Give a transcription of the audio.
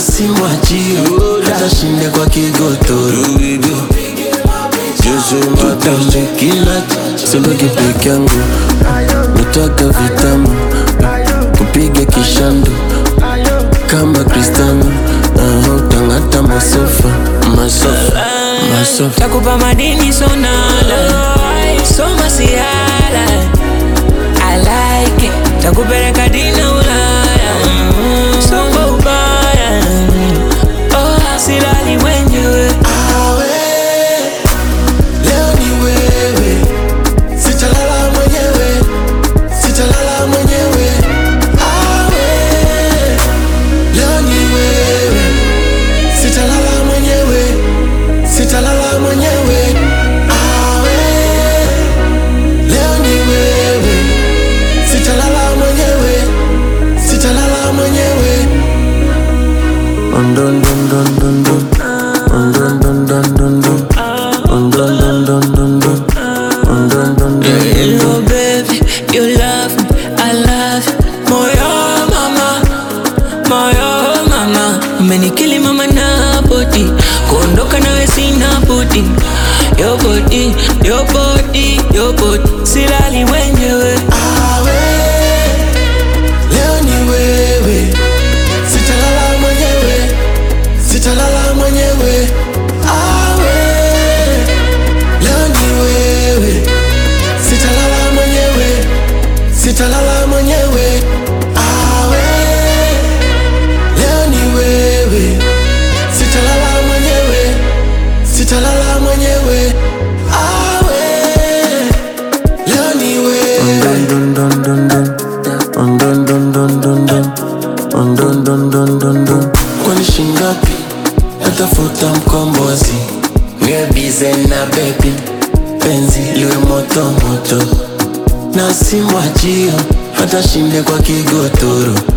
simwachio hata shinde kwa kigotoro tutamu kila sibaki peke yangu nataka vitamu kupiga kishandu kama Cristiano uh, utangata masofa masofa masofa takupa madini sonala soma siala I like it takupeleka dina Ulaya soma ubaya oh, silali mwenyewe Awe, leo ni wewe, sitalala mwenyewe, sitalala mwenyewe. Awe, leo ni wewe, sitalala mwenyewe, sitalala mwenyewe. Awe, leo ni wewe, sitalala mwenyewe, sitalala mwenyewe. Ondon don don don don. Ondon don don don don. Ondon don don don don. Ondon don don don don. Oh baby, you love me, I love you. Moyo mama, moyo mama, umenikili mama na body, kuondoka nawe sina budi. Your body, your body, your body, silali mwenyewe. Awe, leo ni wewe, sitalala mwenyewe, sitalala mwenyewe. Awe, leo ni wewe, sitalala mwenyewe, sitalala mwenyewe. Awe, leo ni wewe, sitalala mwenyewe, sitalala mwenyewe. Awe, leo ni wewe. Kwani shingapi natafuta mkombozi niwe bize na bebi penzi liwe moto moto na simwachio hata shinde kwa kigotoro